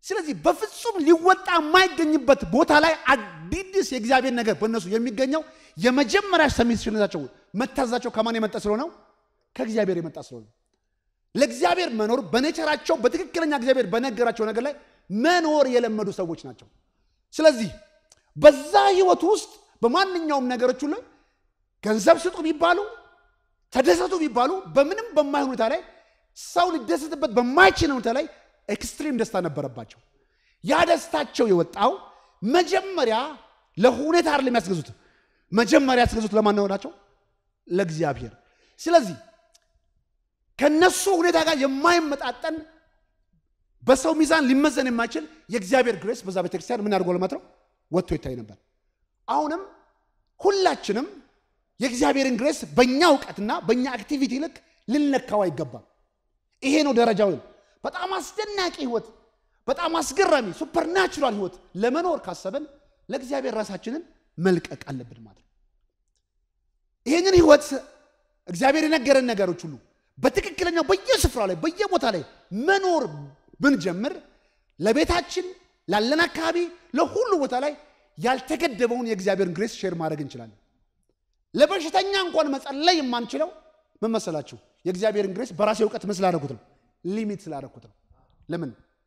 ስለዚህ በፍጹም ሊወጣ የማይገኝበት ቦታ ላይ አዲስ የእግዚአብሔር ነገር በእነሱ የሚገኘው የመጀመሪያ ሰሚሽነታቸው መታዘዛቸው ከማን የመጣ ስለሆነው ከእግዚአብሔር የመጣ ስለሆነ ለእግዚአብሔር መኖር በኔቸራቸው በትክክለኛ እግዚአብሔር በነገራቸው ነገር ላይ መኖር የለመዱ ሰዎች ናቸው። ስለዚህ በዛ ህይወት ውስጥ በማንኛውም ነገሮች ሁሉ ገንዘብ ስጡ ቢባሉ ተደሰቱ ቢባሉ በምንም በማይሆን ሁኔታ ላይ ሰው ሊደሰትበት በማይችል ሁኔታ ላይ ኤክስትሪም ደስታ ነበረባቸው። ያ ደስታቸው የወጣው መጀመሪያ ለሁኔታ አይደለም የሚያስገዙት፣ መጀመሪያ ያስገዙት ለማን ነው ናቸው? ለእግዚአብሔር። ስለዚህ ከነሱ ሁኔታ ጋር የማይመጣጠን በሰው ሚዛን ሊመዘን የማይችል የእግዚአብሔር ግሬስ በዛ ቤተክርስቲያን ምን አድርጎ ለማት ነው ወጥቶ ይታይ ነበር። አሁንም ሁላችንም የእግዚአብሔርን ግሬስ በእኛ እውቀትና በእኛ አክቲቪቲ ልክ ልንለካው አይገባም። ይሄ ነው ደረጃው። በጣም አስደናቂ ህይወት፣ በጣም አስገራሚ ሱፐርናቹራል ህይወት ለመኖር ካሰብን ለእግዚአብሔር ራሳችንን መልቀቅ አለብን ማለት ነው። ይህንን ህይወት እግዚአብሔር የነገረን ነገሮች ሁሉ በትክክለኛው በየስፍራ ላይ በየቦታ ላይ መኖር ብንጀምር ለቤታችን ላለን አካባቢ ለሁሉ ቦታ ላይ ያልተገደበውን የእግዚአብሔርን ግሬስ ሼር ማድረግ እንችላለን። ለበሽተኛ እንኳን መጸለይ የማንችለው ምን መሰላችሁ? የእግዚአብሔርን ግሬስ በራሴ እውቀት ምን ስላደረኩት ነው? ሊሚት ስላደረኩት ነው። ለምን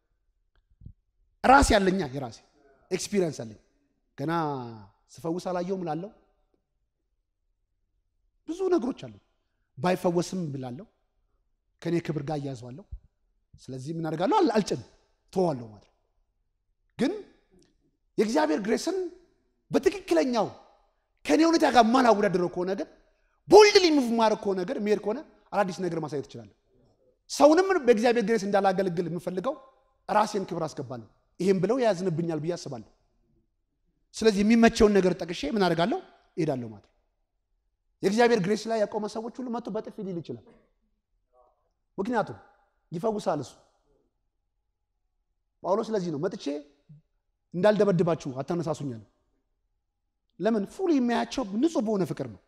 ራሴ ያለኛ የራሴ ኤክስፒሪየንስ አለኝ። ገና ስፈውስ አላየውም ላለው ብዙ ነገሮች አሉ። ባይፈወስም ብላለሁ ከእኔ ክብር ጋር እያያዘዋለሁ። ስለዚህ ምን አደርጋለሁ? አልጭንም፣ ተዋለሁ ማለት ነው። ግን የእግዚአብሔር ግሬስን በትክክለኛው ከእኔ ሁኔታ ጋር ማላወዳደረው ከሆነ ግን ቦልድሊ ሙቭ ማድረግ ከሆነ ነገር የሚሄድ ከሆነ አዳዲስ ነገር ማሳየት እችላለሁ። ሰውንም በእግዚአብሔር ግሬስ እንዳላገለግል የምፈልገው ራሴን ክብር አስገባለሁ። ይህም ብለው ያዝንብኛል ብዬ አስባለሁ። ስለዚህ የሚመቸውን ነገር ጠቅሼ ምን አደርጋለሁ? እሄዳለሁ ማለት ነው። የእግዚአብሔር ግሬስ ላይ ያቆመ ሰዎች ሁሉ መጥቶ በጥፊ ሊል ይችላል። ምክንያቱም ይፈውሳል እሱ። ጳውሎስ ስለዚህ ነው መጥቼ እንዳልደበድባችሁ አታነሳሱኛል። ለምን ፉል የሚያያቸው ንጹህ በሆነ ፍቅር ነው።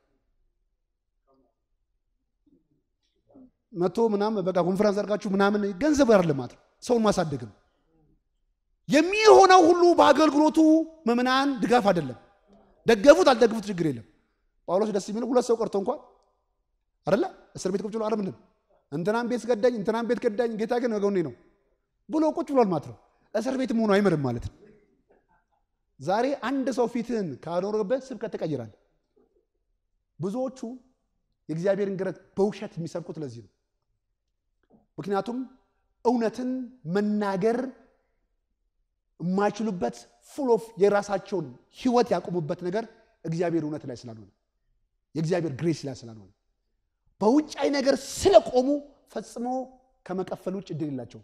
መቶ ምናምን በቃ ኮንፈረንስ አድርጋችሁ ምናምን ገንዘብ አይደለም ማለት ነው፣ ሰውን ማሳደግ ነው። የሚሆነው ሁሉ በአገልግሎቱ ምዕመናን ድጋፍ አይደለም። ደገፉት አልደገፉት ችግር የለም። ጳውሎስ ደስ የሚለው ሁለት ሰው ቀርቶ እንኳን አይደለ እስር ቤት ቁጭ ብሎ አረምንም እንትናን ቤት ገዳኝ እንትናን ቤት ገዳኝ ጌታ ግን ወገኔ ነው ብሎ ቁጭ ብሏል ማለት ነው። እስር ቤት መሆኑ አይምርም ማለት ነው። ዛሬ አንድ ሰው ፊትህን ካኖረበት ስብከት ትቀይራለህ። ብዙዎቹ የእግዚአብሔርን ግረት በውሸት የሚሰብኩት ለዚህ ነው። ምክንያቱም እውነትን መናገር የማይችሉበት ፉል ኦፍ የራሳቸውን ህይወት ያቆሙበት ነገር እግዚአብሔር እውነት ላይ ስላልሆነ የእግዚአብሔር ግሬስ ላይ ስላልሆነ በውጫዊ ነገር ስለቆሙ ፈጽሞ ከመቀፈል ውጭ እድል የላቸውም።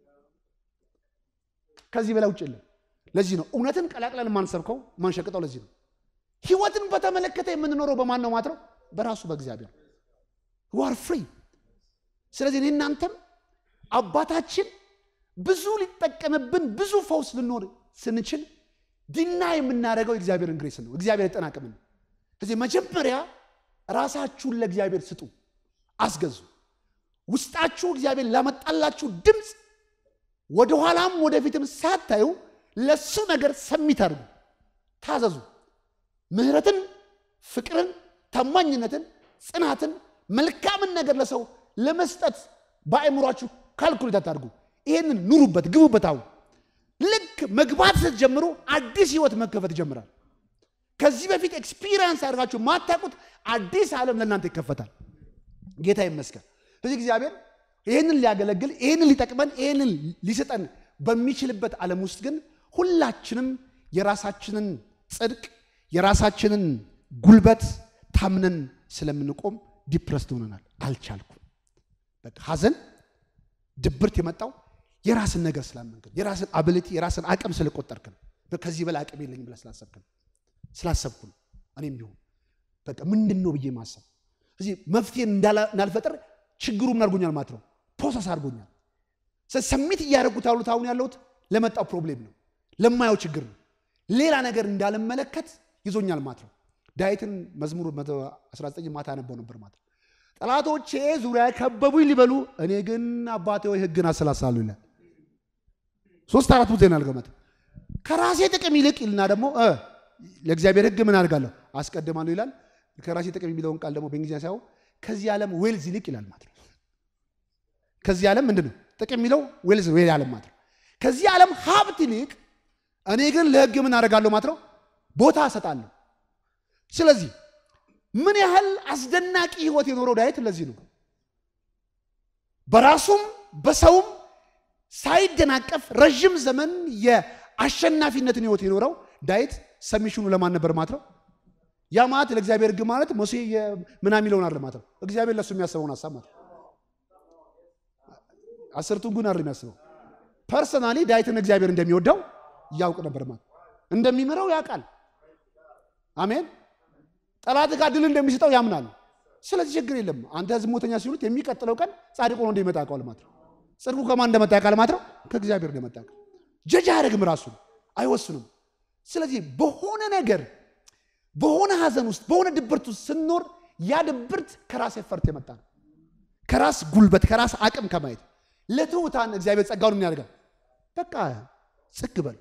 ከዚህ በላይ ውጭ የለም። ለዚህ ነው እውነትን ቀላቅለን የማንሰብከው ማንሸቅጠው። ለዚህ ነው ህይወትን በተመለከተ የምንኖረው በማን ነው ማለት ነው? በራሱ በእግዚአብሔር ዋር ፍሪ። ስለዚህ እኔ እናንተም አባታችን ብዙ ሊጠቀምብን ብዙ ፈውስ ልኖር ስንችል ዲና የምናደርገው የእግዚአብሔርን ግሬስ ነው። እግዚአብሔር የጠናቅምን ስለዚህ መጀመሪያ ራሳችሁን ለእግዚአብሔር ስጡ፣ አስገዙ። ውስጣችሁ እግዚአብሔር ላመጣላችሁ ድምፅ ወደኋላም ወደፊትም ሳታዩ ለሱ ነገር ሰሚት አድርጉ፣ ታዘዙ። ምህረትን፣ ፍቅርን፣ ታማኝነትን፣ ጽናትን፣ መልካምን ነገር ለሰው ለመስጠት በአእምሯችሁ ካልኩሌት አታድርጉ። ይሄንን ኑሩበት፣ ግቡበት። አሁን ልክ መግባት ስትጀምሩ አዲስ ህይወት መከፈት ይጀምራል። ከዚህ በፊት ኤክስፒሪየንስ አድርጋችሁ ማታውቁት አዲስ ዓለም ለእናንተ ይከፈታል። ጌታ ይመስገን። ስለዚህ እግዚአብሔር ይህንን ሊያገለግል ይህንን ሊጠቅመን ይህንን ሊሰጠን በሚችልበት ዓለም ውስጥ ግን ሁላችንም የራሳችንን ጽድቅ የራሳችንን ጉልበት ታምነን ስለምንቆም ዲፕረስድ ሆነናል። አልቻልኩም። በቃ ሐዘን፣ ድብርት የመጣው የራስን ነገር ስላመንክን የራስን አብሊቲ የራስን አቅም ስለቆጠርክ ነው። ከዚህ በላይ አቅም የለኝም ብለህ ስላሰብክ ነው ስላሰብኩ ነው። እኔም ቢሆን በቃ ምንድን ነው ብዬ ማሰብ እዚህ መፍትሄን እንዳልፈጥር ችግሩ ምን አድርጎኛል ማለት ነው፣ ፕሮሰስ አድርጎኛል። ሰሚት እያደረጉት ያሉት አሁን ያለሁት ለመጣው ፕሮብሌም ነው፣ ለማየው ችግር ነው። ሌላ ነገር እንዳልመለከት ይዞኛል ማለት ነው። ዳዊትን መዝሙር 19 ማታ ያነበው ነበር ማለት ነው። ጠላቶቼ ዙሪያ ከበቡኝ ሊበሉ፣ እኔ ግን አባቴ ወይ ሕግን አሰላሳሉ ይላል። ሶስት አራት ቦታ ናልገመት ከራሴ ጥቅም ይልቅ ይልና ደግሞ ለእግዚአብሔር ሕግ ምን አድርጋለሁ አስቀድማለሁ ይላል። ከራሴ ጥቅም የሚለውን ቃል ደግሞ በእንግሊዝኛ ሳይሆን ከዚህ ዓለም ዌልዝ ይልቅ ይላል ማለት ነው። ከዚህ ዓለም ምንድን ነው ጥቅም የሚለው ዌልዝ ዌል ዓለም ማለት ነው። ከዚህ ዓለም ሀብት ይልቅ እኔ ግን ለሕግ ምን አደርጋለሁ ማለት ነው ቦታ እሰጣለሁ። ስለዚህ ምን ያህል አስደናቂ ህይወት የኖረው ዳዊት ለዚህ ነው በራሱም በሰውም ሳይደናቀፍ ረዥም ዘመን የአሸናፊነትን ህይወት የኖረው ዳዊት ሰሚሽኑ ለማን ነበር ማለት ነው? ያ ማለት ለእግዚአብሔር ህግ ማለት ሙሴ ምናምን የሚለውን አይደለም ማለት ነው። እግዚአብሔር ለእሱ የሚያስበውን ሀሳብ ማለት ነው። አስርቱን ጉን አይደለም የሚያስበው። ፐርሰናሊ ዳዊትን እግዚአብሔር እንደሚወደው ያውቅ ነበር ማለት እንደሚምረው ያውቃል። አሜን። ጠላት ጋር ድል እንደሚሰጠው ያምናል። ስለዚህ ችግር የለም። አንተ ዝሙተኛ ሲሉት የሚቀጥለው ቀን ጻድቅ ሆኖ እንደሚመጣ ያውቃል ማለት ነው። ጽድቁ ከማን እንደመጣ ያውቃል ማለት ነው። ከእግዚአብሔር እንደመጣ ያውቃል። ጀጅ አያደርግም፣ ራሱ አይወስንም። ስለዚህ በሆነ ነገር በሆነ ሀዘን ውስጥ በሆነ ድብርት ውስጥ ስንኖር ያ ድብርት ከራስ ኤፈርት የመጣ ነው። ከራስ ጉልበት ከራስ አቅም ከማየት ለትሑታን እግዚአብሔር ጸጋውን ምን ያደርጋል? በቃ ጽግ በል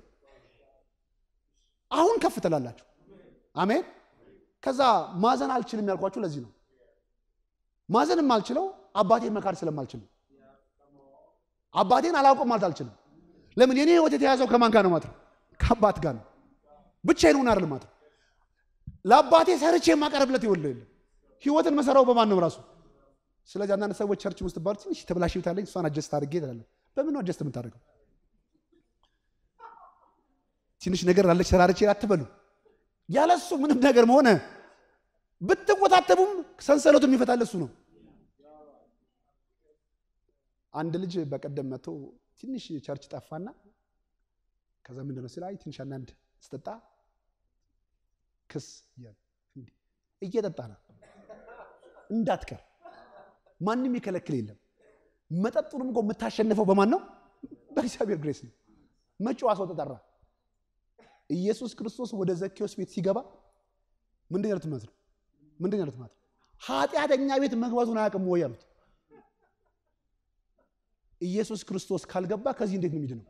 አሁን ከፍ ትላላችሁ። አሜን። ከዛ ማዘን አልችልም ያልኳችሁ ለዚህ ነው። ማዘን የማልችለው አባቴን መካድ ስለማልችል ነው። አባቴን አላውቅም ማለት አልችልም። ለምን የኔ ህይወት የተያዘው ከማን ጋር ነው ማለት ነው? ከአባት ጋር ነው። ብቻዬን ሆን አይደለም ማለት ነው። ለአባቴ ሰርቼ የማቀርብለት ይወለ የለም። ህይወትን መሰራው በማን ነው ራሱ። ስለዚህ አንዳንድ ሰዎች ቸርች ውስጥ ባሉ ትንሽ ተብላሽ ብታለኝ እሷን አጀስት አድርጌ ትላለህ። በምን ነው አጀስት የምታደርገው? ትንሽ ነገር አለች ሰራርቼ አትበሉ። ያለሱ ምንም ነገር መሆነ ብትወታተቡም ሰንሰለቱ የሚፈታል እሱ ነው። አንድ ልጅ በቀደም መጥቶ ትንሽ ቸርች ጠፋና ከዛ ምንድን ነው ሲል አይ ትንሽ አንዳንድ ስጠጣ ክስ እየጠጣ ነው እንዳትቀር ማንም የከለክል የለም። መጠጡንም እኮ የምታሸንፈው በማን ነው? በእግዚአብሔር ግሬስ ነው። መጪዋ ሰው ተጠራ። ኢየሱስ ክርስቶስ ወደ ዘኬዎስ ቤት ሲገባ ምንድን ያሉት ማለት ነው? ምንድን ያሉት ማለት ነው? ኃጢአተኛ ቤት መግባቱን አያውቅም ወይ ያሉት። ኢየሱስ ክርስቶስ ካልገባ ከዚህ እንዴት ነው የሚድነው?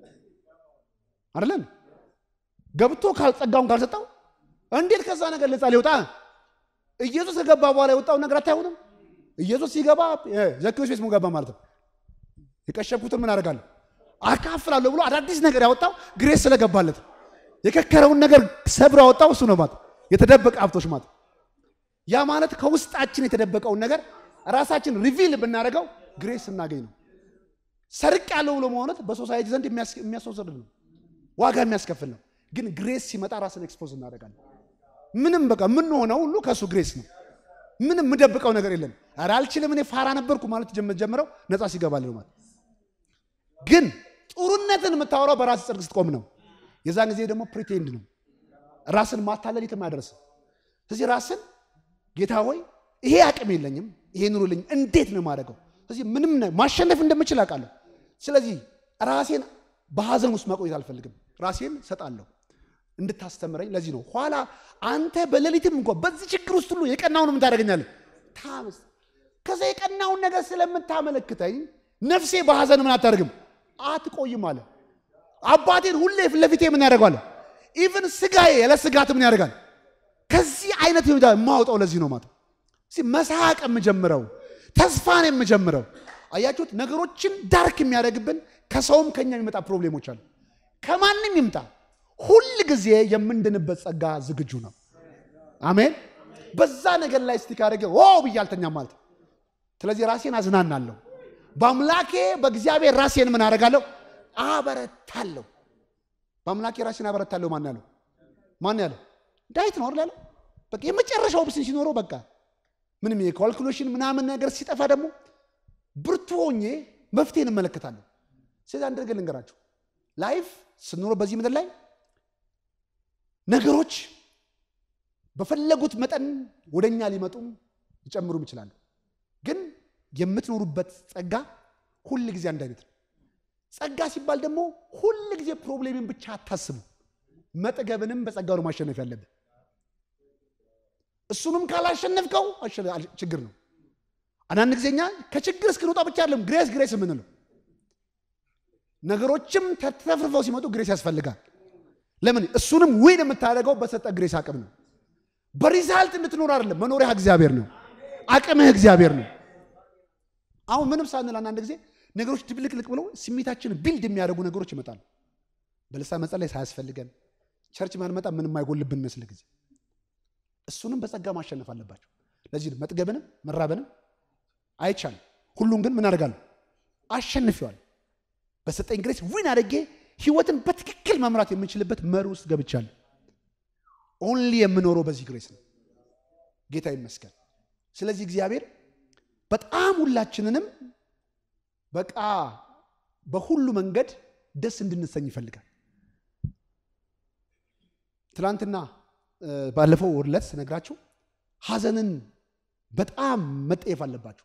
አይደለም ገብቶ ካልጸጋውን ካልሰጠው እንዴት ከዛ ነገር ነፃ ሊወጣ? ኢየሱስ ከገባ በኋላ የወጣው ነገር አታይሆንም? ኢየሱስ ሲገባ ዘኬዎስ ቤት ገባ ማለት ነው። የቀሸብኩትን ምን አደርጋለሁ አካፍላለሁ ብሎ አዳዲስ ነገር ያወጣው ግሬስ ስለገባለት የከከረውን ነገር ሰብሮ ያወጣው እሱ ነው ማለት የተደበቀ ሀብቶች ማለት ያ ማለት ከውስጣችን የተደበቀውን ነገር ራሳችን ሪቪል ብናደርገው ግሬስ እናገኝ ነው። ሰርቅ ያለው ብሎ መሆነት በሶሳይቲ ዘንድ የሚያስወስድ ነው፣ ዋጋ የሚያስከፍል ነው። ግን ግሬስ ሲመጣ ራስን ኤክስፖዝ እናደርጋለን። ምንም በቃ የምንሆነው ሁሉ ከእሱ ግሬስ ነው። ምንም የምደብቀው ነገር የለም። ኧረ አልችልም እኔ ፋራ ነበርኩ ማለት ጀምረው ነፃ ሲገባል ነው ማለት ግን ጥሩነትን የምታወራው በራስ ጽድቅ ስትቆም ነው። የዛን ጊዜ ደግሞ ፕሪቴንድ ነው። ራስን ማታለል የትም አያደርስም። ስለዚህ ራስን ጌታ ሆይ ይሄ አቅም የለኝም፣ ይሄ ኑሩልኝ፣ እንዴት ነው የማደርገው? ስለዚህ ምንም ማሸነፍ እንደምችል አውቃለሁ። ስለዚህ ራሴን በሀዘን ውስጥ መቆየት አልፈልግም። ራሴን ሰጣለሁ እንድታስተምረኝ። ለዚህ ነው ኋላ አንተ በሌሊትም እንኳ በዚህ ችግር ውስጥ ሁሉ የቀናውን ምን ታደርገኛለህ? ታምስ ከዛ የቀናውን ነገር ስለምታመለክተኝ ነፍሴ በሀዘን ምን አታደርግም አትቆይም አለ። አባቴን ሁሌ ፊት ለፊቴ ምን ያደርገዋል? ኢቭን ስጋዬ ያለ ስጋት ምን ያደርጋል? ከዚህ አይነት ሁኔታ የማወጣው ለዚህ ነው ማለት መሳቅ የምጀምረው ተስፋን የምጀምረው አያችሁት። ነገሮችን ዳርክ የሚያደርግብን ከሰውም ከኛ የሚመጣ ፕሮብሌሞች አሉ። ከማንም ይምጣ ሁል ጊዜ የምንድንበት ጸጋ ዝግጁ ነው። አሜን። በዛ ነገር ላይ ስቲክ አድርጌ ኦ ብዬ አልተኛም ማለት ስለዚህ ራሴን አዝናናለሁ በአምላኬ በእግዚአብሔር ራሴን ምን አደርጋለሁ? አበረታለሁ። በአምላኬ ራሴን አበረታለሁ። ማን ያለው? ማን ያለው? ዳዊት ነው አይደል? በቃ የመጨረሻው ኦፕሽን ሲኖረው በቃ ምንም የካልኩሌሽን ምናምን ነገር ሲጠፋ ደግሞ ብርቱ ሆኜ መፍትሄን እመለከታለሁ። ስለዚህ አንድ ነገር ልንገራችሁ፣ ላይፍ ስንኖረው በዚህ ምድር ላይ ነገሮች በፈለጉት መጠን ወደኛ ሊመጡም ሊጨምሩም ይችላሉ ግን የምትኖሩበት ጸጋ ሁል ጊዜ አንድ አይነት ነው። ጸጋ ሲባል ደግሞ ሁል ጊዜ ፕሮብሌምን ብቻ አታስቡ። መጠገብንም በጸጋው ነው ማሸነፍ ያለብን። እሱንም ካላሸነፍከው ችግር ነው። አንዳንድ ጊዜ እኛ ከችግር እስክንወጣ ብቻ አይደለም ግሬስ ግሬስ የምንለው ነገሮችም ተትረፍርፈው ሲመጡ ግሬስ ያስፈልጋል። ለምን? እሱንም ዊን የምታደርገው በሰጠ ግሬስ አቅም ነው። በሪዛልት እንድትኖር አይደለም። መኖሪያ እግዚአብሔር ነው። አቅምህ እግዚአብሔር ነው። አሁን ምንም ሳንል አንዳንድ ጊዜ ነገሮች ድብልቅልቅ ብለው ስሜታችንን ቢልድ የሚያደርጉ ነገሮች ይመጣሉ። በልሳን መጸለይ ሳያስፈልገን ቸርች ማንመጣ ምንም አይጎልብን መስል ጊዜ እሱንም በጸጋ ማሸነፍ አለባቸው። ለዚህ ነው መጥገብንም መራበንም አይቻልም። ሁሉም ግን ምን አደርጋለሁ? አሸንፌዋል። በሰጠኝ ግሬስ ዊን አድርጌ ህይወትን በትክክል መምራት የምንችልበት መሪ ውስጥ ገብቻለሁ። ኦንሊ የምኖረው በዚህ ግሬስ ነው። ጌታ ይመስገን። ስለዚህ እግዚአብሔር በጣም ሁላችንንም በቃ በሁሉ መንገድ ደስ እንድንሰኝ ይፈልጋል። ትናንትና ባለፈው ወርለት ስነግራችሁ ሐዘንን በጣም መጠየፍ አለባችሁ።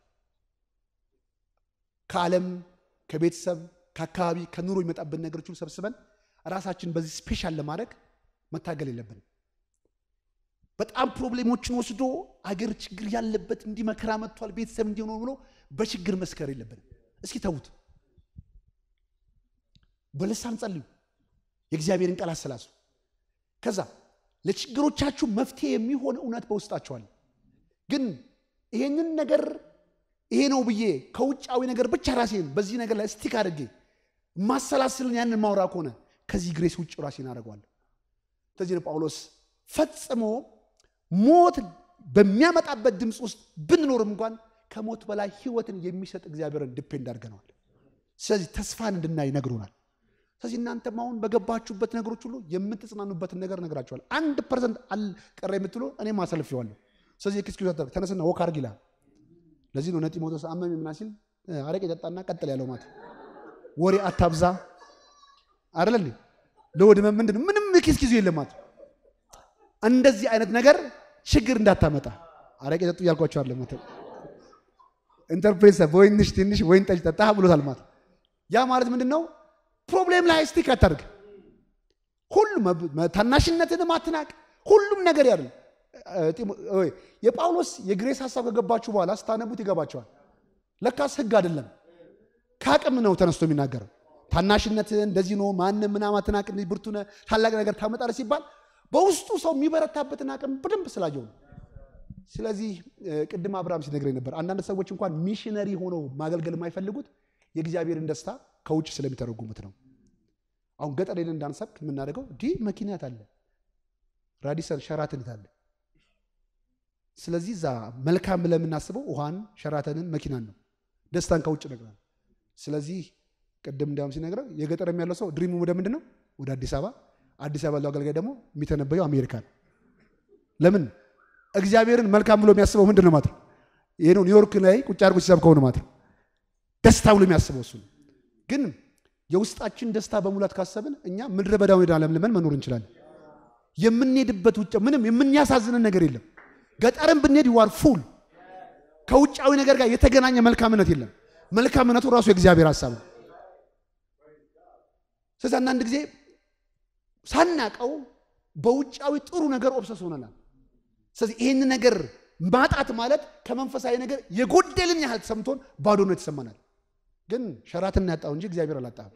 ከዓለም ከቤተሰብ ከአካባቢ ከኑሮ የሚመጣብን ነገሮች ሁሉ ሰብስበን ራሳችን በዚህ ስፔሻል ለማድረግ መታገል የለብንም። በጣም ፕሮብሌሞችን ወስዶ አገር ችግር ያለበት እንዲህ መከራ መጥቷል ቤተሰብ እንዲሆነ ብሎ በችግር መስከር የለብንም። እስኪ ተዉት። በልሳን ጸልዩ፣ የእግዚአብሔርን ቃል አሰላስሉ። ከዛ ለችግሮቻችሁ መፍትሄ የሚሆን እውነት በውስጣችኋል። ግን ይሄንን ነገር ይሄ ነው ብዬ ከውጫዊ ነገር ብቻ ራሴን በዚህ ነገር ላይ ስቲክ አድርጌ ማሰላስልን ያንን ማውራ ከሆነ ከዚህ ግሬስ ውጭ ራሴን አደርገዋለሁ። ስለዚህ ነው ጳውሎስ ፈጽሞ ሞት በሚያመጣበት ድምፅ ውስጥ ብንኖርም እንኳን ከሞት በላይ ሕይወትን የሚሰጥ እግዚአብሔርን ዲፔንድ አድርገነዋል። ስለዚህ ተስፋን እንድናይ ይነግሩናል። ስለዚህ እናንተም አሁን በገባችሁበት ነገሮች ሁሉ የምትጽናኑበትን ነገር ነግራችኋል። አንድ ፐርሰንት አልቀረ የምትሉ እኔም አሰልፌዋለሁ። ስለዚህ ኤክስኪውዝ አታድርግ፣ ተነስና ወክ አድርግ ይላል። ለዚህ ነው ጢሞቴዎስ አመመኝ ምናምን ሲል አረቄ ጠጣና ቀጥል ያለው ማለት ወሬ አታብዛ አይደለ ለወድመ ምንድን ነው ምንም ኤክስኪውዝ የለም ማለት እንደዚህ አይነት ነገር ችግር እንዳታመጣ አረቄ ጠጡ እያልኳቸው አለ ማለት ኢንተርፕሬት በወይንሽ ትንሽ ወይን ጠጅ ጠጣ ብሎታል ማለት ያ ማለት ምንድን ነው ፕሮብሌም ላይ ስቲክ አታድርግ ሁሉም ታናሽነትንም አትናቅ ሁሉም ነገር ያለ የጳውሎስ የግሬስ ሀሳብ ከገባችሁ በኋላ ስታነቡት ይገባቸዋል ለካስ ህግ አይደለም ከአቅም ነው ተነስቶ የሚናገረው ታናሽነትን እንደዚህ ነው ማንም ምናምን አትናቅ ብርቱ ነህ ታላቅ ነገር ታመጣለህ ሲባል በውስጡ ሰው የሚበረታበትን አቅም በደንብ ስላየው ነው ስለዚህ ቅድም አብርሃም ሲነግረኝ ነበር አንዳንድ ሰዎች እንኳን ሚሽነሪ ሆነው ማገልገል የማይፈልጉት የእግዚአብሔርን ደስታ ከውጭ ስለሚተረጉሙት ነው አሁን ገጠር ሄደን እንዳንሰብክ የምናደርገው ዲ መኪናት አለ ራዲሰን ሸራትንት አለ ስለዚህ እዛ መልካም ብለን የምናስበው ውሃን ሸራተንን መኪናን ነው ደስታን ከውጭ ነግራል ስለዚህ ቅድም እንዲያውም ሲነግረው የገጠርም ያለው ሰው ድሪሙ ወደ ምንድን ነው ወደ አዲስ አበባ አዲስ አበባ ያለው አገልጋይ ደግሞ የሚተነበየው አሜሪካን ለምን እግዚአብሔርን መልካም ብሎ የሚያስበው ምንድን ነው ማለት ነው ይህ ነው ኒውዮርክ ላይ ቁጭ አድርጎ ሲሰብከው ነው ማለት ነው ደስታ ብሎ የሚያስበው እሱ ነው ግን የውስጣችን ደስታ በሙላት ካሰብን እኛ ምድረ በዳውን ሄዳ ለምልመን መኖር እንችላለን የምንሄድበት ውጭ ምንም የምንያሳዝንን ነገር የለም ገጠርን ብንሄድ ይዋር ፉል ከውጫዊ ነገር ጋር የተገናኘ መልካምነት የለም መልካምነቱ ራሱ የእግዚአብሔር ሀሳብ ነው ስለዚህ አንዳንድ ጊዜ ሳናቀው በውጫዊ ጥሩ ነገር ኦብሰስ ሆነናል ስለዚህ ይህን ነገር ማጣት ማለት ከመንፈሳዊ ነገር የጎደልን ያህል ተሰምቶን ባዶነት ይሰማናል ግን ሸራትን ያጣው እንጂ እግዚአብሔር አላጣህም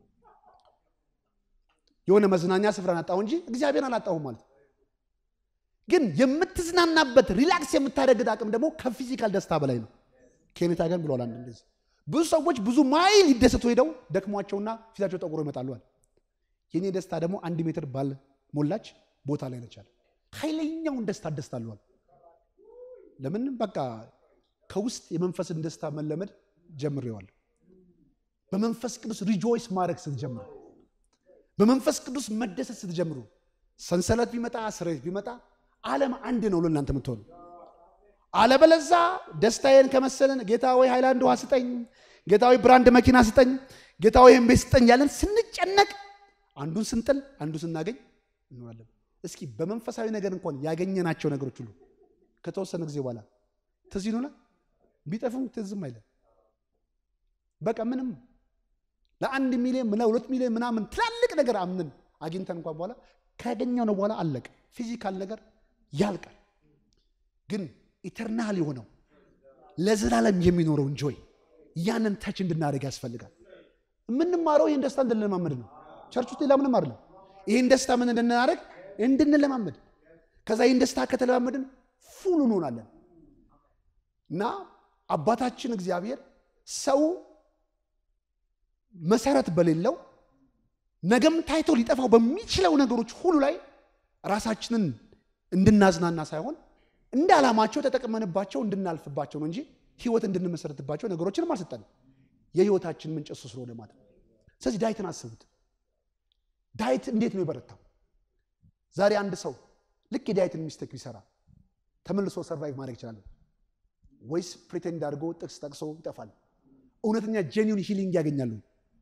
የሆነ መዝናኛ ስፍራን አጣው እንጂ እግዚአብሔር አላጣሁም ማለት ግን የምትዝናናበት ሪላክስ የምታደርግት አቅም ደግሞ ከፊዚካል ደስታ በላይ ነው ኬኔታ ገን ብለዋል አንድ እንደዚህ ብዙ ሰዎች ብዙ ማይል ይደሰቱ ሄደው ደክሟቸውና ፊታቸው ጠቁሮ ይመጣሉዋል የኔ ደስታ ደግሞ አንድ ሜትር ባል ሞላች ቦታ ላይ ነቻል ኃይለኛውን ደስታ ደስታለዋል ለምን በቃ ከውስጥ የመንፈስን ደስታ መለመድ ጀምሬዋለሁ በመንፈስ ቅዱስ ሪጆይስ ማድረግ ስትጀምሩ በመንፈስ ቅዱስ መደሰት ስትጀምሩ ሰንሰለት ቢመጣ ስሬት ቢመጣ ዓለም አንድ ነው ለእናንተ የምትሆኑ አለበለዛ ደስታዬን ከመሰለን ጌታ ወይ ሃይላንድ ውሃ ስጠኝ፣ ጌታ ወይ ብራንድ መኪና ስጠኝ፣ ጌታ ወይ ቤት ስጠኝ ያለን ስንጨነቅ አንዱን ስንጥል አንዱ ስናገኝ እንሆናለን። እስኪ በመንፈሳዊ ነገር እንኳን ያገኘናቸው ነገሮች ሁሉ ከተወሰነ ጊዜ በኋላ ትዝ ይሉናል። ቢጠፉም ትዝም አይለን። በቃ ምንም ለአንድ ሚሊዮን ለሁለት ሚሊዮን ምናምን ትላልቅ ነገር አምንን አግኝተን እንኳን በኋላ ካገኘው ነው በኋላ አለቀ። ፊዚካል ነገር ያልቃል። ግን ኢተርናል የሆነው ለዘላለም የሚኖረው እንጆይ ያንን ተች እንድናደርግ ያስፈልጋል። የምንማረው ይህን ደስታ እንድንለማመድ ነው። ቸርች ውስጥ ሌላ ምንም አይደለም። ይህን ደስታ ምን እንድናደርግ እንድንለማመድ፣ ከዛ ይህን ደስታ ከተለማመድን ፉል እንሆናለን እና አባታችን እግዚአብሔር ሰው መሰረት በሌለው ነገም ታይቶ ሊጠፋው በሚችለው ነገሮች ሁሉ ላይ ራሳችንን እንድናዝናና ሳይሆን እንደ ዓላማቸው ተጠቅመንባቸው እንድናልፍባቸው ነው እንጂ ህይወት እንድንመሰረትባቸው ነገሮችንም አልሰጠንም። የህይወታችን ምንጭ እሱ ስለሆነ ማለት ነው። ስለዚህ ዳዊትን አስቡት። ዳዊት እንዴት ነው የበረታው? ዛሬ አንድ ሰው ልክ የዳዊትን ሚስቴክ ቢሰራ ተመልሶ ሰርቫይቭ ማድረግ ይችላል ወይስ ፕሪቴንድ አድርጎ ጥቅስ ጠቅሶ ይጠፋል? እውነተኛ ጄኒውን ሂሊንግ ያገኛሉ?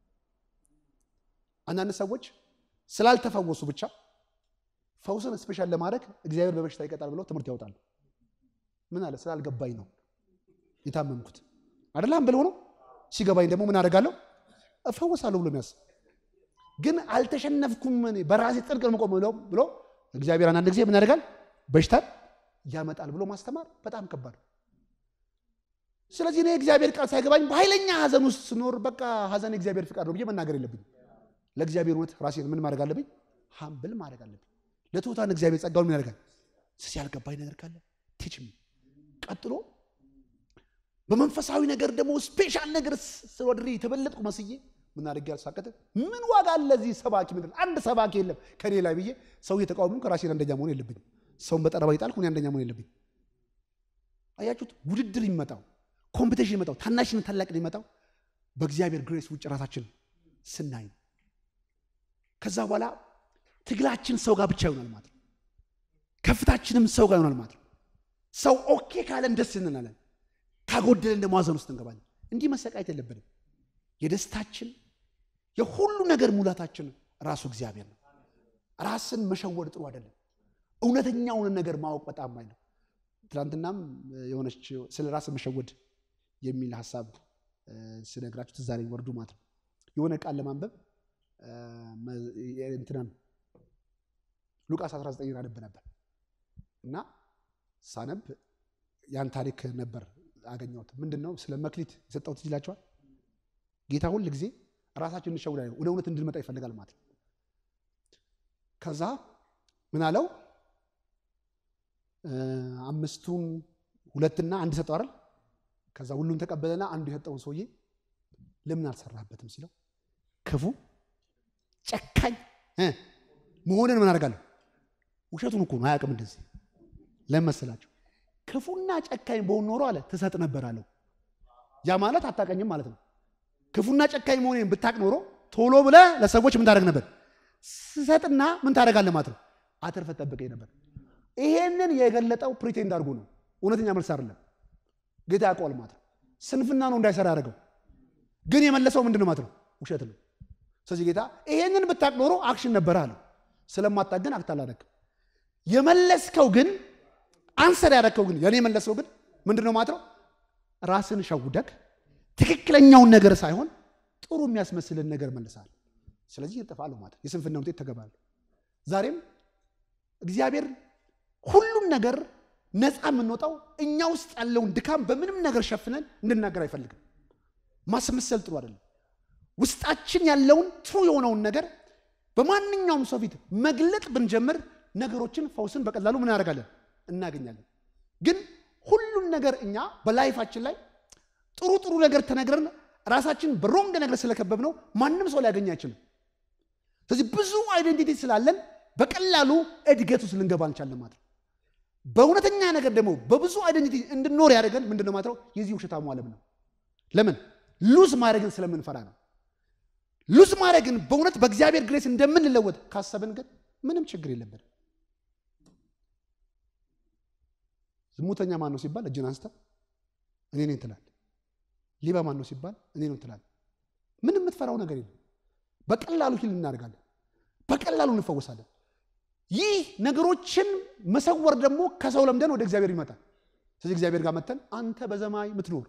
አንዳንድ ሰዎች ስላልተፈወሱ ብቻ ፈውስን ስፔሻል ለማድረግ እግዚአብሔር በበሽታ ይቀጣል ብለው ትምህርት ያወጣሉ። ምን አለ ስላልገባኝ ነው የታመምኩት አይደለም ብለው ነው። ሲገባኝ ደግሞ ምን አደርጋለሁ እፈወሳለሁ ብሎ የሚያስብ ግን አልተሸነፍኩም እኔ በራሴ ጽድቅ መቆም ብሎ ብሎ እግዚአብሔር አንዳንድ ጊዜ ምን ያደርጋል በሽታን ያመጣል ብሎ ማስተማር በጣም ከባድ ነው። ስለዚህ እኔ እግዚአብሔር ቃል ሳይገባኝ በኃይለኛ ሀዘን ውስጥ ስኖር በቃ ሀዘን የእግዚአብሔር ፍቃድ ነው ብዬ መናገር የለብኝም። ለእግዚአብሔር እውነት ራሴን ምን ማድረግ አለብኝ? ሀምብል ማድረግ አለብኝ። ለትሑታን እግዚአብሔር ጸጋውን ምን ያደርጋል? ስለዚህ ያልገባኝ ነገር ካለ ቲችም ቀጥሎ በመንፈሳዊ ነገር ደግሞ ስፔሻል ነገር ስለወድሬ የተበለጥኩ መስዬ ምን አድርጌ ያልሳቀት ምን ዋጋ አለ እዚህ ሰባኪ ምድር አንድ ሰባኪ የለም ከኔ ላይ ብዬ ሰው እየተቃወሙ ከራሴን አንደኛ መሆን የለብኝም። ሰውን በጠረባ ይጣልኩ እኔ አንደኛ መሆን የለብኝም። አያችሁት? ውድድር ይመጣው ኮምፒቴሽን ይመጣው ታናሽን ታላቅ ይመጣው በእግዚአብሔር ግሬስ ውጭ ራሳችን ስናይ ነው። ከዛ በኋላ ትግላችን ሰው ጋር ብቻ ይሆናል ማለት ነው። ከፍታችንም ሰው ጋር ይሆናል ማለት ነው። ሰው ኦኬ ካለን ደስ እንላለን፣ ካጎደለን ደግሞ ሐዘን ውስጥ እንገባለን። እንዲህ መሰቃየት የለብንም። የደስታችን የሁሉ ነገር ሙላታችን ራሱ እግዚአብሔር ነው። ራስን መሸወድ ጥሩ አይደለም። እውነተኛውን ነገር ማወቅ በጣም አይ ነው። ትናንትናም የሆነች ስለ ራስን መሸወድ የሚል ሀሳብ ስነግራችሁ ትዝ አለኝ። ወርዱ ማለት ነው የሆነ ቃል ለማንበብ እንትናን ሉቃስ 19 አነብ ነበር እና ሳነብ ያን ታሪክ ነበር አገኘሁት። ምንድን ነው ስለ መክሊት የሰጠሁት ይላቸዋል። ጌታ ሁል ጊዜ ራሳችን እንሸውዳ ወደ እውነት እንድንመጣ ይፈልጋል ማለት ነው። ከዛ ምን አለው አምስቱን ሁለትና አንድ ሰጠው አይደል? ከዛ ሁሉን ተቀበለና አንዱ የሰጠውን ሰውዬ ለምን አልሰራበትም ሲለው ክፉ ጨካኝ መሆንን ምን አደርጋለሁ? ውሸቱን እኮ ነው አያውቅም። እንደዚህ ለምን መሰላቸው? ክፉና ጨካኝ በሆን ኖሮ አለ ትሰጥ ነበር አለው። ያ ማለት አታቀኝም ማለት ነው። ክፉና ጨካኝ መሆኔን ብታቅ ኖሮ ቶሎ ብለህ ለሰዎች ምን ታደርግ ነበር? ስሰጥና ምን ታደርጋለህ ማለት ነው። አትርፈህ ጠብቀኝ ነበር። ይሄንን የገለጠው ፕሪቴንድ አድርጎ ነው። እውነተኛ መልስ አይደለም። ጌታ ያውቀዋል ማለት ነው። ስንፍና ነው እንዳይሰራ ያደረገው። ግን የመለሰው ምንድን ነው ማለት ነው? ውሸት ነው። ስለዚህ ጌታ ይሄንን ብታቅ ኖሮ አክሽን ነበረ አለው። ስለማታቅ ግን አክት አላደረግም። የመለስከው ግን አንሰር ያደረግከው ግን የኔ የመለስከው ግን ምንድን ነው ማለት ነው? ራስን ሸውደክ ትክክለኛውን ነገር ሳይሆን ጥሩ የሚያስመስልን ነገር መልሳል። ስለዚህ ይጠፋሉ ማለት ነው። የስንፍና ውጤት ተገባሉ። ዛሬም እግዚአብሔር ሁሉም ነገር ነፃ የምንወጣው እኛ ውስጥ ያለውን ድካም በምንም ነገር ሸፍነን እንድናገር አይፈልግም። ማስመሰል ጥሩ አይደለም። ውስጣችን ያለውን ትሩ የሆነውን ነገር በማንኛውም ሰው ፊት መግለጥ ብንጀምር ነገሮችን ፈውስን በቀላሉ ምን ያደርጋለን እናገኛለን። ግን ሁሉም ነገር እኛ በላይፋችን ላይ ጥሩ ጥሩ ነገር ተነግረን ራሳችን በሮንግ ነገር ስለከበብ ነው ማንም ሰው ሊያገኝ አይችልም። ስለዚህ ብዙ አይደንቲቲ ስላለን በቀላሉ እድገት ውስጥ ልንገባ እንቻለን ማለት ነው። በእውነተኛ ነገር ደግሞ በብዙ አይደንቲቲ እንድንኖር ያደርገን ምንድነው ማለት ነው? የዚህ ውሸታሙ ዓለም ነው። ለምን ሉዝ ማድረግን ስለምንፈራ ነው። ሉዝ ማድረግን በእውነት በእግዚአብሔር ግሬስ እንደምንለወጥ ካሰብን ግን ምንም ችግር የለብን። ዝሙተኛ ማን ነው ሲባል እጅን አንስተ እኔ ነኝ ትላል። ሌባ ማን ነው ሲባል እኔ ነው ትላል። ምንም የምትፈራው ነገር የለም። በቀላሉ ሂል እናደርጋለን። በቀላሉ እንፈወሳለን። ይህ ነገሮችን መሰወር ደግሞ ከሰው ለምደን ወደ እግዚአብሔር ይመጣል። ስለዚህ እግዚአብሔር ጋር መተን አንተ በሰማይ የምትኖር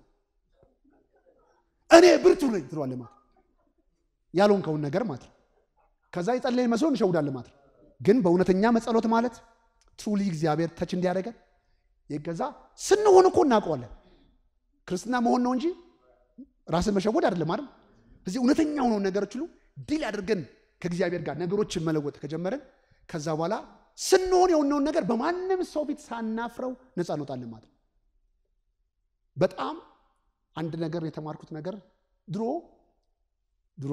እኔ ብርቱ ነኝ ትለዋለህ ማለት ያልሆንከውን ነገር ማለት ነው። ከዛ የጸለይ መስሎ እንሸውዳለን ማለት ነው። ግን በእውነተኛ መጸሎት ማለት ትሩሊ እግዚአብሔር ተች እንዲያደርገን የገዛ ስንሆን እኮ እናውቀዋለን። ክርስትና መሆን ነው እንጂ ራስን መሸወድ አይደለም አይደል? ስለዚህ እውነተኛ ሆነውን ነገሮች ሁሉ ዲል አድርገን ከእግዚአብሔር ጋር ነገሮችን መለወጥ ከጀመረን ከዛ በኋላ ስንሆን የሆነውን ነገር በማንም ሰው ፊት ሳናፍረው ነፃ እንወጣለን ማለት ነው። በጣም አንድ ነገር የተማርኩት ነገር ድሮ ድሮ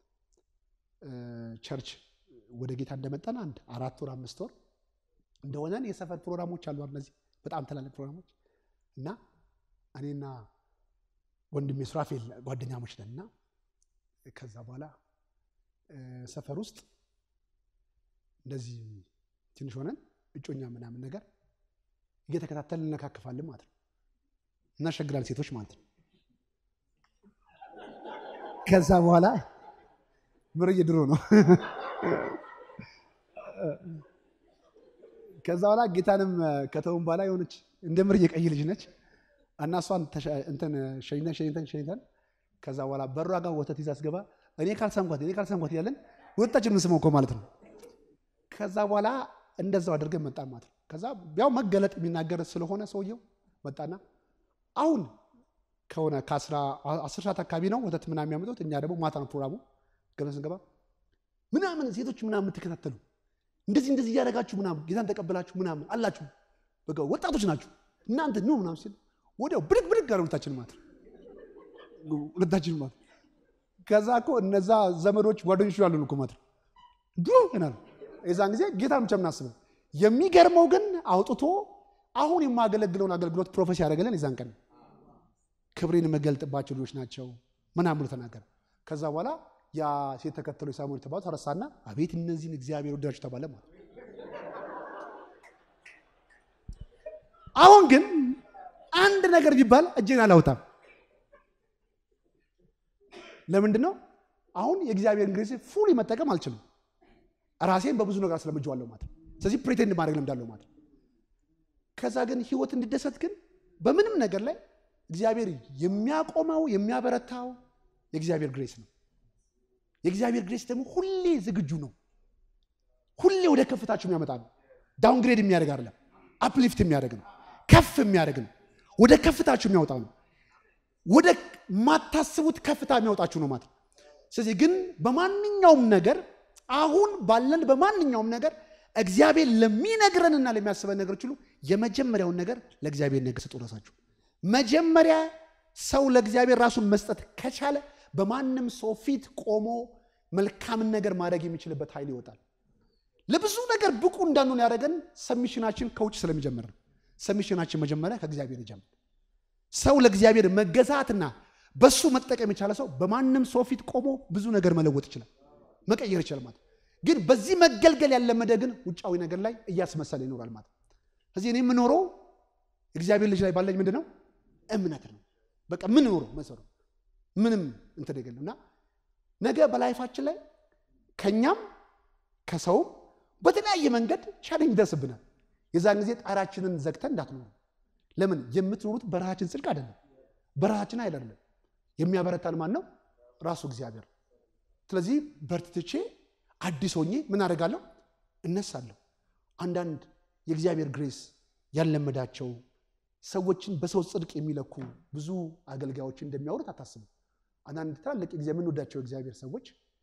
ቸርች ወደ ጌታ እንደመጣን አንድ አራት ወር አምስት ወር እንደሆነን የሰፈር ፕሮግራሞች አሉ። እነዚህ በጣም ትላልቅ ፕሮግራሞች እና እኔና ወንድሜ ሱራፌል ጓደኛሞች ነን እና ከዛ በኋላ ሰፈር ውስጥ እንደዚህ ትንሽ ሆነን እጮኛ ምናምን ነገር እየተከታተል እንነካክፋለን ማለት ነው። እናሸግራል ሴቶች ማለት ነው። ከዛ በኋላ ምርዬ ድሮ ነው። ከዛ በኋላ ጌታንም ከተውን በኋላ የሆነች እንደ ምርዬ ቀይ ልጅ ነች እና እሷን እንትን ሸኝተን ሸኝተን ሸኝተን ከዛ በኋላ በሯ ጋር ወተት ይዛ አስገባ እኔ ካልሰምኳት እኔ ካልሰምኳት እያለን ሁለታችን የምንስመው እኮ ማለት ነው። ከዛ በኋላ እንደዛው አድርገን መጣን ማለት ነው። ከዛ ያው መገለጥ የሚናገር ስለሆነ ሰውየው መጣና አሁን ከሆነ ከአስር ሰዓት አካባቢ ነው ወተት ምናምን የሚያመጡት። እኛ ደግሞ ማታ ነው ፕሮግራሙ። ገብተን ስንገባ ምናምን ሴቶች ምናምን የምትከታተሉ እንደዚህ እንደዚህ እያደረጋችሁ ምናምን ጌታን ተቀበላችሁ ምናምን አላችሁ፣ በቃ ወጣቶች ናችሁ እናንተ ኑ ምናምን ሲል ወዲያው ብድግ ብድግ አለ ሁለታችን ማለት ሁለታችን ማለት ከዛ እኮ እነዛ ዘመዶች ጓደኞች ያሉን እኮ ማለት ድሮ ይናል የዛን ጊዜ ጌታን ብቻ የምናስበው። የሚገርመው ግን አውጥቶ አሁን የማገለግለውን አገልግሎት ፕሮፌሲ ያደረገለን የዛን ቀን ክብሬን የምገልጥባቸው ልጆች ናቸው ምናምን ብሎ ተናገረ። ከዛ በኋላ ያ ሴት ተከተሎ ሳሙኤል የተባሉ ተረሳና አቤት እነዚህን እግዚአብሔር ወዳጆች ተባለ ማለት። አሁን ግን አንድ ነገር ቢባል እጄን አላውጣም። ለምንድን ነው? አሁን የእግዚአብሔርን ግሬስ ፉሊ መጠቀም አልችልም። ራሴን በብዙ ነገር አስለምጄዋለሁ ማለት ነው። ስለዚህ ፕሬቴንድ ማድረግ ለምዳለሁ ማለት ነው። ከዛ ግን ህይወት እንድደሰት ግን በምንም ነገር ላይ እግዚአብሔር የሚያቆመው የሚያበረታው የእግዚአብሔር ግሬስ ነው። የእግዚአብሔር ግሬስ ደግሞ ሁሌ ዝግጁ ነው። ሁሌ ወደ ከፍታችሁ የሚያመጣ ነው። ዳውንግሬድ የሚያደርግ አይደለም፣ አፕሊፍት የሚያደርግ ነው። ከፍ የሚያደርግ ነው። ወደ ከፍታችሁ የሚያወጣ ነው። ወደ ማታስቡት ከፍታ የሚያወጣችሁ ነው ማለት ነው። ስለዚህ ግን በማንኛውም ነገር አሁን ባለን በማንኛውም ነገር እግዚአብሔር ለሚነግረንና ለሚያስበን ነገሮች ሁሉ የመጀመሪያውን ነገር ለእግዚአብሔር ነገር ስጡ። ራሳችሁ መጀመሪያ ሰው ለእግዚአብሔር ራሱን መስጠት ከቻለ በማንም ሰው ፊት ቆሞ መልካምን ነገር ማድረግ የሚችልበት ኃይል ይወጣል። ለብዙ ነገር ብቁ እንዳንሆን ያደረገን ሰሚሽናችን ከውጭ ስለሚጀምር ነው። ሰሚሽናችን መጀመሪያ ከእግዚአብሔር ይጀምር። ሰው ለእግዚአብሔር መገዛትና በሱ መጠቀም የቻለ ሰው በማንም ሰው ፊት ቆሞ ብዙ ነገር መለወጥ ይችላል፣ መቀየር ይችላል ማለት ግን በዚህ መገልገል ያለመደ ግን ውጫዊ ነገር ላይ እያስመሰለ ይኖራል ማለት ስለዚህ እኔ የምኖረው እግዚአብሔር ልጅ ላይ ባለኝ ምንድን ነው እምነት ነው። በቃ ምን ኖረው መሰሩ ምንም እንትን የለም እና ነገ በላይፋችን ላይ ከኛም ከሰውም በተለያየ መንገድ ቻሌንጅ ይደርስብናል። የዛን ጊዜ ጣራችንን ዘግተን እንዳትኖሩ። ለምን የምትኖሩት በረሃችን ጽድቅ አይደለም፣ በረሃችን አይደለም። የሚያበረታን ማን ነው? ራሱ እግዚአብሔር። ስለዚህ በርትቼ አዲስ ሆኜ ምን አደርጋለሁ? እነሳለሁ። አንዳንድ የእግዚአብሔር ግሬስ ያለመዳቸው ሰዎችን በሰው ጽድቅ የሚለኩ ብዙ አገልጋዮች እንደሚያወሩት አታስቡ። አንዳንድ ትላልቅ ጊዜ የምንወዳቸው እግዚአብሔር ሰዎች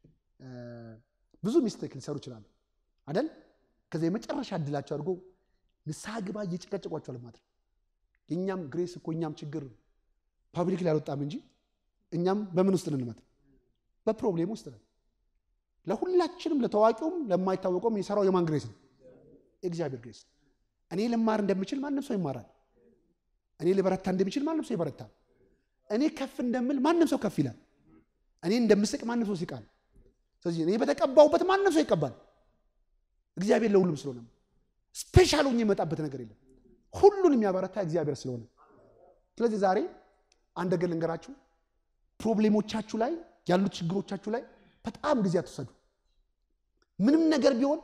ብዙ ሚስቴክ ሊሰሩ ይችላሉ አይደል? ከዚያ የመጨረሻ እድላቸው አድርጎ ንስሐ ግባ እየጨቀጨቋቸዋል ማለት ነው። የእኛም ግሬስ እኮ እኛም ችግር ፓብሊክ ላይ አልወጣም እንጂ እኛም በምን ውስጥ እንመት በፕሮብሌም ውስጥ ነን። ለሁላችንም ለታዋቂውም ለማይታወቀውም የሰራው የማን ግሬስ ነው? የእግዚአብሔር ግሬስ። እኔ ልማር እንደምችል ማንም ሰው ይማራል። እኔ ልበረታ እንደሚችል ማንም ሰው ይበረታል። እኔ ከፍ እንደምል ማንም ሰው ከፍ ይላል። እኔ እንደምስቅ ማንም ሰው ሲቃል። ስለዚህ እኔ በተቀባውበት ማንም ሰው ይቀባል። እግዚአብሔር ለሁሉም ስለሆነ ስፔሻል ሆኜ የመጣበት ነገር የለም። ሁሉን የሚያበረታ እግዚአብሔር ስለሆነ፣ ስለዚህ ዛሬ አንድ ነገር ልንገራችሁ። ፕሮብሌሞቻችሁ ላይ ያሉት ችግሮቻችሁ ላይ በጣም ጊዜ አትወሰዱ። ምንም ነገር ቢሆን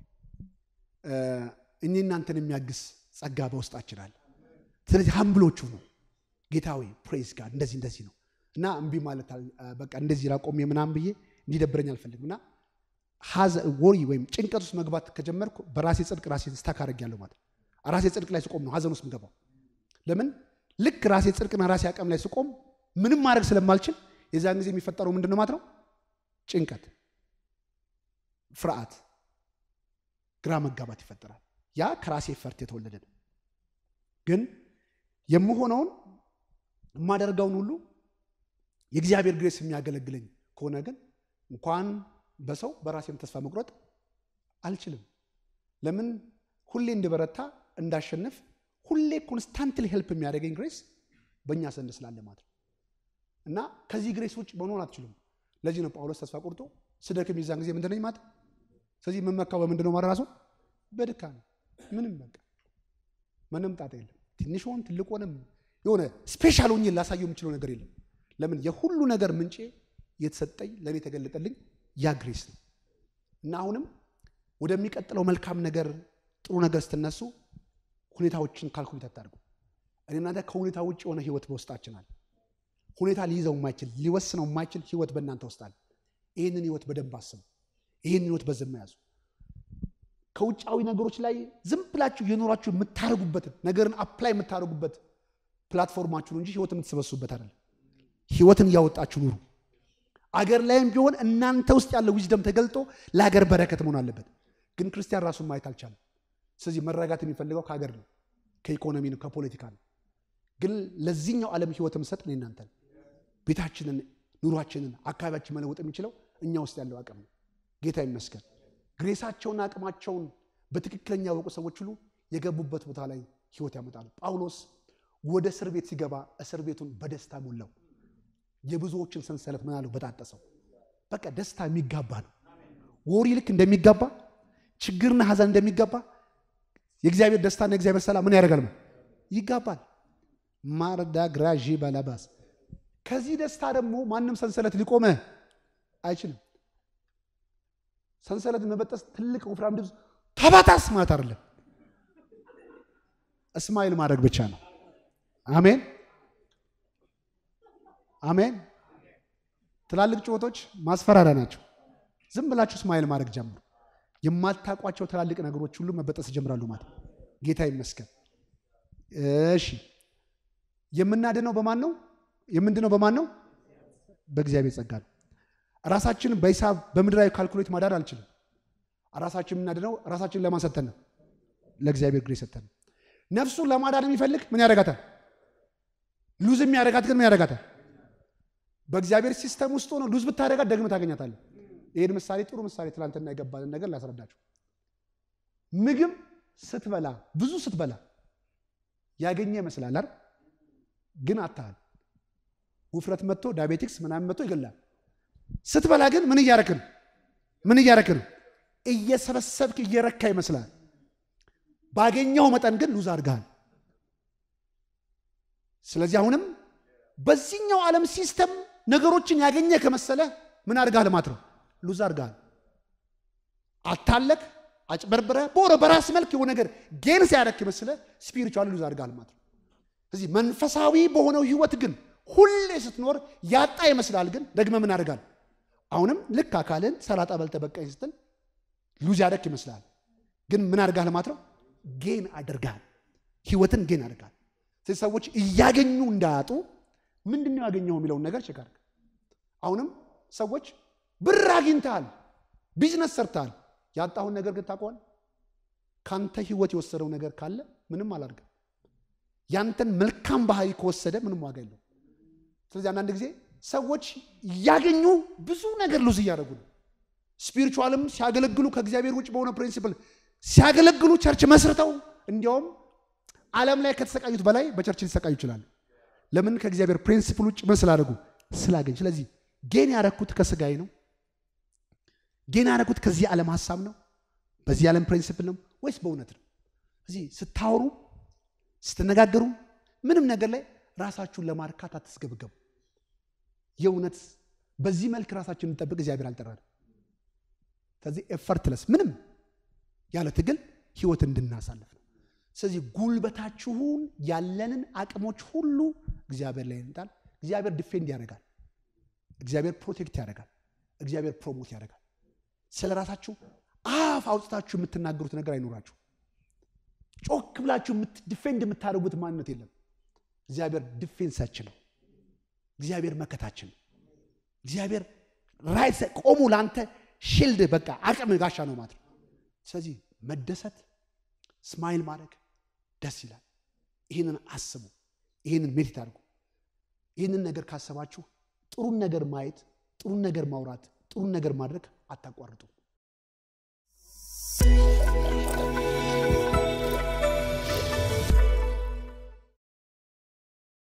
እኔ እናንተን የሚያግስ ጸጋ በውስጣችን አለ። ስለዚህ ሀምብሎቹ ነው ጌታ ወይ ፕሬዝ ጋር እንደዚህ እንደዚህ ነው እና እምቢ ማለት በቃ እንደዚህ ላቆሜ ምናምን ብዬ እንዲደብረኝ አልፈልግም እና ወሪ ወይም ጭንቀት ውስጥ መግባት ከጀመርኩ በራሴ ጽድቅ ራሴ ስታክ አደርጊያለሁ ማለት ራሴ ጽድቅ ላይ ስቆም ነው ሀዘን ውስጥ ምገባው። ለምን ልክ ራሴ ጽድቅና ራሴ አቅም ላይ ስቆም ምንም ማድረግ ስለማልችል የዛን ጊዜ የሚፈጠረው ምንድን ነው ማለት ነው? ጭንቀት፣ ፍርሃት፣ ግራ መጋባት ይፈጠራል። ያ ከራሴ ፈርት የተወለደ ነው። ግን የምሆነውን የማደርገውን ሁሉ የእግዚአብሔር ግሬስ የሚያገለግለኝ ከሆነ ግን እንኳን በሰው በራሴም ተስፋ መቁረጥ አልችልም። ለምን ሁሌ እንድበረታ እንዳሸንፍ ሁሌ ኮንስታንትሊ ሄልፕ የሚያደርገኝ ግሬስ በእኛ ዘንድ ስላለ ማለት ነው። እና ከዚህ ግሬስ ውጭ መሆን አትችሉም። ለዚህ ነው ጳውሎስ ተስፋ ቆርጦ ስደክም የዛን ጊዜ ምንድን ነኝ ማለት ስለዚህ የምመካው በምንድን ነው ማለት ራሱ በድካም ምንም በቃ ምንም ጣጣ የለም። ትንሽ ሆን ትልቅ ሆነም የሆነ ስፔሻል ሆኜ ላሳየው የምችለው ነገር የለም። ለምን የሁሉ ነገር ምንጭ የተሰጠኝ ለእኔ የተገለጠልኝ ያ ግሬስ ነው። እና አሁንም ወደሚቀጥለው መልካም ነገር ጥሩ ነገር ስትነሱ ሁኔታዎችን ካልኩሌት አታድርጉ። እኔ እናንተ ከሁኔታ ውጭ የሆነ ህይወት በውስጣችን አለ። ሁኔታ ሊይዘው የማይችል ሊወስነው የማይችል ህይወት በእናንተ ውስጥ አለ። ይህንን ህይወት በደንብ አስቡ። ይህንን ህይወት በዝም ያዙ። ከውጫዊ ነገሮች ላይ ዝም ብላችሁ የኖራችሁ የምታደርጉበትን ነገርን አፕላይ የምታደርጉበት ፕላትፎርማችሁ እንጂ ህይወት የምትሰበሱበት አይደለም። ህይወትን እያወጣችሁ ኑሩ። አገር ላይም ቢሆን እናንተ ውስጥ ያለው ዊዝደም ተገልጦ ለሀገር በረከት መሆን አለበት። ግን ክርስቲያን ራሱን ማየት አልቻለም። ስለዚህ መረጋት የሚፈልገው ከሀገር ነው፣ ከኢኮኖሚ ነው፣ ከፖለቲካ ነው። ግን ለዚህኛው ዓለም ህይወት የምሰጥ ነው እናንተ ቤታችንን፣ ኑሯችንን፣ አካባቢያችን መለወጥ የሚችለው እኛ ውስጥ ያለው አቅም ነው። ጌታ ይመስገን። ግሬሳቸውና አቅማቸውን በትክክለኛ ያወቁ ሰዎች ሁሉ የገቡበት ቦታ ላይ ህይወት ያመጣሉ። ጳውሎስ ወደ እስር ቤት ሲገባ እስር ቤቱን በደስታ ሞላው። የብዙዎችን ሰንሰለት ምን አለው በጣጠሰው። በቃ ደስታ የሚጋባ ነው። ወሪ ልክ እንደሚጋባ ችግርና ሀዘን እንደሚጋባ የእግዚአብሔር ደስታና የእግዚአብሔር ሰላም ምን ያደርጋል? ይጋባል። ማርዳ ግራዢ ባላባስ ከዚህ ደስታ ደግሞ ማንም ሰንሰለት ሊቆመ አይችልም። ሰንሰለት መበጠስ ትልቅ ወፍራም ድምፅ ተበጣስ ማለት አይደለም። እስማኤል ማድረግ ብቻ ነው። አሜን አሜን። ትላልቅ ጩኸቶች ማስፈራሪያ ናቸው። ዝም ብላችሁ እስማኤል ማድረግ ጀምሩ። የማታውቋቸው ትላልቅ ነገሮች ሁሉ መበጠስ ይጀምራሉ ማለት ነው። ጌታ ይመስገን። እሺ የምናድነው በማን ነው? የምንድነው በማን ነው? በእግዚአብሔር ጸጋ ነው። ራሳችን በሂሳብ በምድራዊ ካልኩሌት ማዳን አልችልም። ራሳችን የምናድነው ራሳችን ለማን ሰተን ነው? ለእግዚአብሔር ግሬስ ሰተን ነው። ነፍሱን ለማዳን የሚፈልግ ምን ያደርጋታል? ሉዝ የሚያደርጋት ግን ምን ያደርጋታል? በእግዚአብሔር ሲስተም ውስጥ ሆኖ ሉዝ ብታደርጋት ደግመህ ታገኛታለህ። ይህን ምሳሌ ጥሩ ምሳሌ ትናንትና የገባንን ነገር ላስረዳችሁ። ምግብ ስትበላ ብዙ ስትበላ ያገኘ ይመስላል አይደል? ግን አታል ውፍረት መጥቶ ዳያቤቲክስ ምናምን መጥቶ ይገላል። ስትበላ ግን ምን እያረክ ነው? ምን እያረክ ነው? እየሰበሰብክ እየረካ ይመስላል። ባገኘው መጠን ግን ሉዝ አድርገሃል። ስለዚህ አሁንም በዚህኛው ዓለም ሲስተም ነገሮችን ያገኘ ከመሰለ ምን አድርጋል ማለት ነው? ሉዝ አድርጋል። አታለክ አጭበርብረ በወረ በራስ መልክ የሆነ ነገር ጌን ሲያደርግ ከመሰለ ስፒሪቹዋል ሉዝ አድርጋል ማለት ነው። ስለዚህ መንፈሳዊ በሆነው ህይወት ግን ሁሌ ስትኖር ያጣ ይመስላል። ግን ደግመ ምን አድርጋል? አሁንም ልክ አካልን ሰላጣ በልተ በቃኝ ስትል ሉዝ ያደርግ ይመስላል። ግን ምን አድርጋል ማለት ነው? ጌን አድርጋል። ህይወትን ጌን አድርጋል። ስለዚህ ሰዎች እያገኙ እንዳያጡ ምንድን ነው ያገኘው የሚለውን ነገር ቼክ አድርግ። አሁንም ሰዎች ብር አግኝተሃል፣ ቢዝነስ ሰርተሃል፣ ያጣሁን ነገር ግን ታውቀዋል። ካንተ ህይወት የወሰደው ነገር ካለ ምንም አላድርግም። ያንተን መልካም ባህሪ ከወሰደ ምንም ዋጋ የለው። ስለዚህ አንዳንድ ጊዜ ሰዎች እያገኙ ብዙ ነገር ሉዝ እያደረጉ ነው። ስፒሪቹዋልም ሲያገለግሉ ከእግዚአብሔር ውጭ በሆነ ፕሪንሲፕል ሲያገለግሉ ቸርች መስርተው እንዲያውም ዓለም ላይ ከተሰቃዩት በላይ በቸርች ሊሰቃዩ ይችላሉ። ለምን? ከእግዚአብሔር ፕሪንሲፕል ውጭ ምን ስላደረጉ ስላገኝ። ስለዚህ ጌን ያረኩት ከስጋዬ ነው? ጌን ያረኩት ከዚህ ዓለም ሀሳብ ነው? በዚህ ዓለም ፕሪንሲፕል ነው ወይስ በእውነት ነው? እዚህ ስታወሩ ስትነጋገሩ ምንም ነገር ላይ ራሳችሁን ለማርካት አትስገብገቡ። የእውነት በዚህ መልክ ራሳችሁን እንጠብቅ እግዚአብሔር አልጠራንም። ስለዚህ ኤፈርትለስ ምንም ያለ ትግል ህይወት እንድናሳልፍ ነው። ስለዚህ ጉልበታችሁን ያለንን አቅሞች ሁሉ እግዚአብሔር ላይ እንጣል። እግዚአብሔር ዲፌንድ ያደርጋል። እግዚአብሔር ፕሮቴክት ያደርጋል። እግዚአብሔር ፕሮሞት ያደርጋል። ስለ ራሳችሁ አፍ አውጥታችሁ የምትናገሩት ነገር አይኖራችሁ። ጮክ ብላችሁ ዲፌንድ የምታደርጉት ማንነት የለም። እግዚአብሔር ዲፌንሳችን ነው። እግዚአብሔር መከታችን ነው። እግዚአብሔር ራይት ቆሙ ለአንተ ሽልድ በቃ አቅም ጋሻ ነው ማለት ነው። ስለዚህ መደሰት ስማይል ማድረግ ደስ ይላል። ይህንን አስቡ፣ ይህንን ሜዲት አድርጉ። ይህንን ነገር ካሰባችሁ ጥሩን ነገር ማየት፣ ጥሩን ነገር ማውራት፣ ጥሩን ነገር ማድረግ አታቋርጡ።